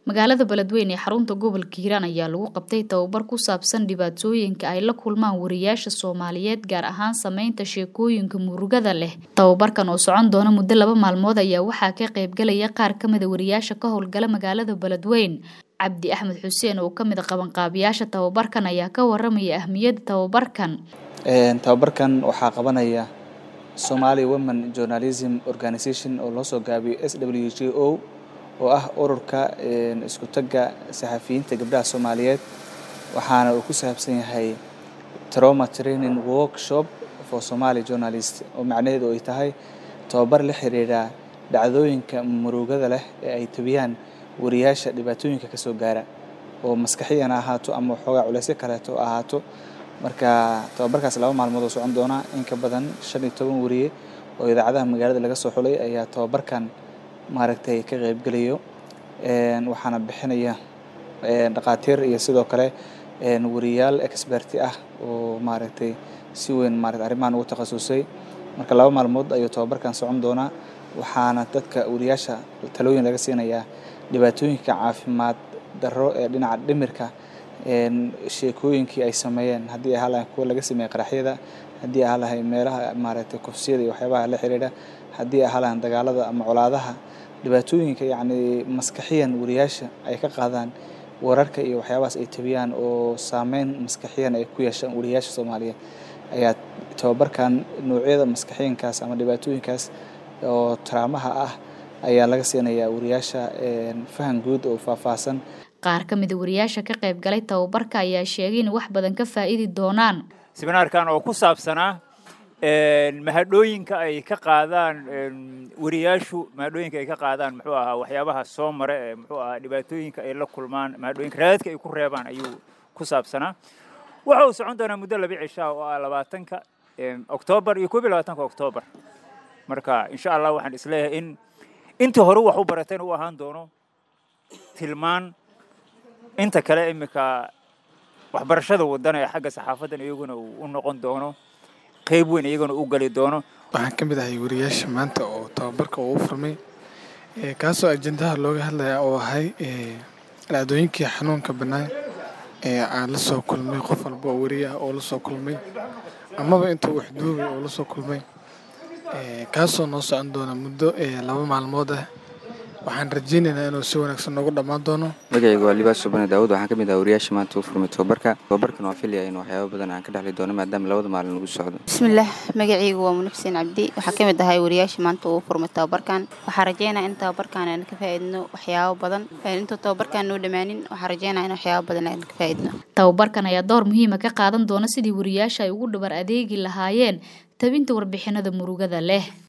magaalada beledweyne ee xarunta gobolka hiiraan ayaa lagu qabtay tababar ku saabsan dhibaatooyinka ay la kulmaan wariyaasha soomaaliyeed gaar ahaan sameynta sheekooyinka murugada leh tababarkan oo socon doona muddo laba maalmood ayaa waxaa ka qaybgalaya qaar kamida wariyaasha ka howlgala magaalada beledweyne cabdi axmed xuseen oo kamid a qabanqaabiyaasha tababarkan ayaa ka waramaya ahmiyadda tababarkan tababarkan waxaa qabanaya somali women journalism organization oo loo soo gaabiyo s w j o oo ah ururka isku tagga saxafiyiinta gabdhaha soomaaliyeed waxaana uu ku saabsan yahay trauma training workshop for somali journalist oo macnaheedu ay tahay tababar la xiriira dhacdooyinka murugada leh ee ay tabiyaan wariyaasha dhibaatooyinka ka soo gaara oo maskaxiyan ahaato ama waxoogaa culeysyo kaleeto ahaato marka tababarkaas laba maalmood oo socon doona in ka badan shan iyo toban wariye oo idaacadaha magaalada laga soo xulay ayaa tababarkan maaragtay ka qaybgelayo waxaana bixinaya dhaqaatiir iyo sidoo kale wariyaal experti ah oo maaragtay si weyn maarata arrimahan ugu takhasusay marka laba maalmood ayuu tababarkan socon doonaa waxaana dadka wariyaasha talooyin laga siinayaa dhibaatooyinka caafimaad darro ee dhinaca dhimirka sheekooyinkii ay sameeyeen haddii ahaa lahayn kuwa laga sameeyey qaraxyada haddii ahaa lahayn meelaha maaragtay kufsiyada iyo waxyaabaha la xiriira haddii ahaa lahayn dagaalada ama colaadaha dhibaatooyinka yacni maskaxiyan wariyaasha ay ka qaadaan wararka iyo waxyaabahaas ay tabiyaan oo saameyn maskaxiyan ay ku yeeshaan wariyaasha soomaaliyeed ayaa tababarkan noocyada maskaxiyankaas ama dhibaatooyinkaas oo taraamaha ah ayaa laga siinayaa wariyaasha fahan guud oo faahfaahsan qaar ka mida wariyaasha ka qayb galay tababarka ayaa sheegay in wax badan ka faa'idi doonaan siminaarkan oo ku saabsanaa mahadhooyinka ay ka qaadaan wariyaashu mahadhooyinka ay ka qaadaan muxuu ahaa waxyaabaha soo mare ee muxuu ahaa dhibaatooyinka ay la kulmaan mahadhooyinka raadadka ay ku reebaan ayuu ku saabsanaa waxa uu socon doonaa muddo laba cishaa oo ah labaatanka oktoobar iyo koob iyo labaatanka oktoobar marka insha allah waxaan isleeyahay in intii hore wax u barateen u ahaan doono tilmaan inta kale iminka waxbarashada wadana ee xagga saxaafadan iyaguna uu u noqon doono qayb weyn iyaguna u gali doono waxaan ka mid ahay wariyaasha maanta oo tababarka uu furmay kaasoo ajendaha looga hadlaya oo ahay dhacdooyinkii xanuunka bannaan ee aan la soo kulmay qof walba oo wariye ah oo la soo kulmay amaba inta uu waxduubay oo la soo kulmay kaasoo noo socon doona muddo laba maalmood ah waxaan rajaynaynaa inuu si wanaagsan noogu dhammaan doono magacaygu waa libaas subane daawud waxaan ka mid ah wariyaasha maanta u furmay tababarka tababarkan waa filaya in waxyaaba badan aan ka dhexli doono maadaama labada maalin lagu socdo bismillaah magacaygu waa munib xuseen cabdi waxaa ka mid ahay wariyaasha maanta uu furmay tababarkan waxaa rajeynaya in tababarkan aan ka faa'iidno waxyaabo badan intuu tababarkan noo dhammaanin waxaa rajeynaya in waxyaabo badan aan ka faa'iidno tababarkan ayaa door muhiima ka qaadan doona sidii wariyaasha ay ugu dhabar adeegi lahaayeen tabinta warbixinada murugada leh